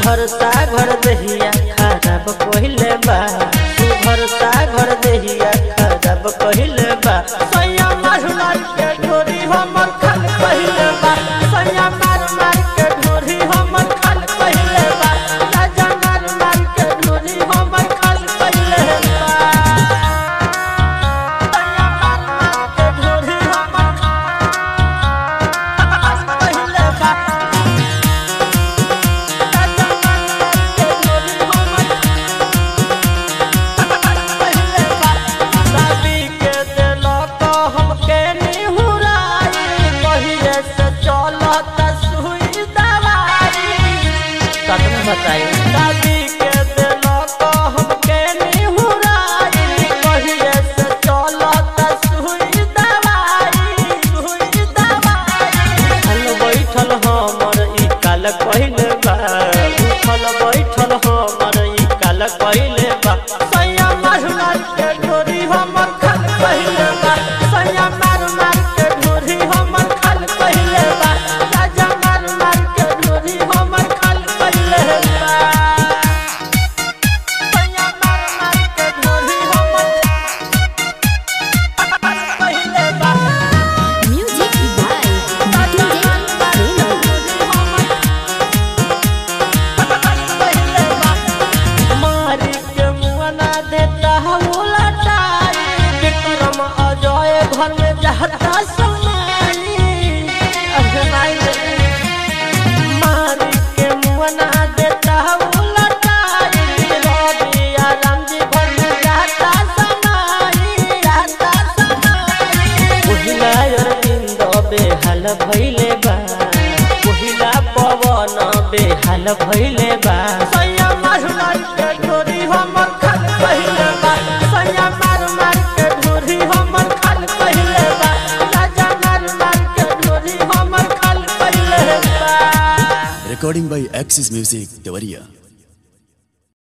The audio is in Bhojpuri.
भरता घर दहिया खराब कहिले बा तू भरता घर दहिया खराब कहिले बा सैया मार मार के ढोरी हमर खाल कहिले बा सैया मार मार के ढोरी हमर खाल कहिले बा राजा मार मार के ढोरी हमर खाल कहिले बा सैया मार मार के ढोरी हमर खाल कहिले बा बताई दादी के दिल को हमके निहुराई कहिए से चलत सुई दवाई सुई दवाई उठल बैठल हमर ई काल कहिले बा उठल बैठल हमर ई काल कहिले बा सैया मार मार के ढोरी हमर खाल कहिले बा सैया मार मार के ढोरी हमर खाल कहिले बा राजा मार मार के ढोरी हमर खाल कहिले बा सैया मार मार के ढोरी हमर खाल कहिले बा Music by DJ Reno. मारी के मुआना देता उलटाई विक्रम अजय घर में जाता समाई अजनाई मारी के मुआना देता उलटाई रवि आराम जी घर में जाता समाई जाता समाई पहिला अरविंद बेहाल भइले बा पहिला पवन बेहाल भइले बा सैया मार मार के ढोरी हमर खाल कहिले बा सैया मार मार के ढोरी हमर खाल कहिले बा राजा मार मार के ढोरी हमर खाल कहिले बा Recording by Axis Music, Devaria.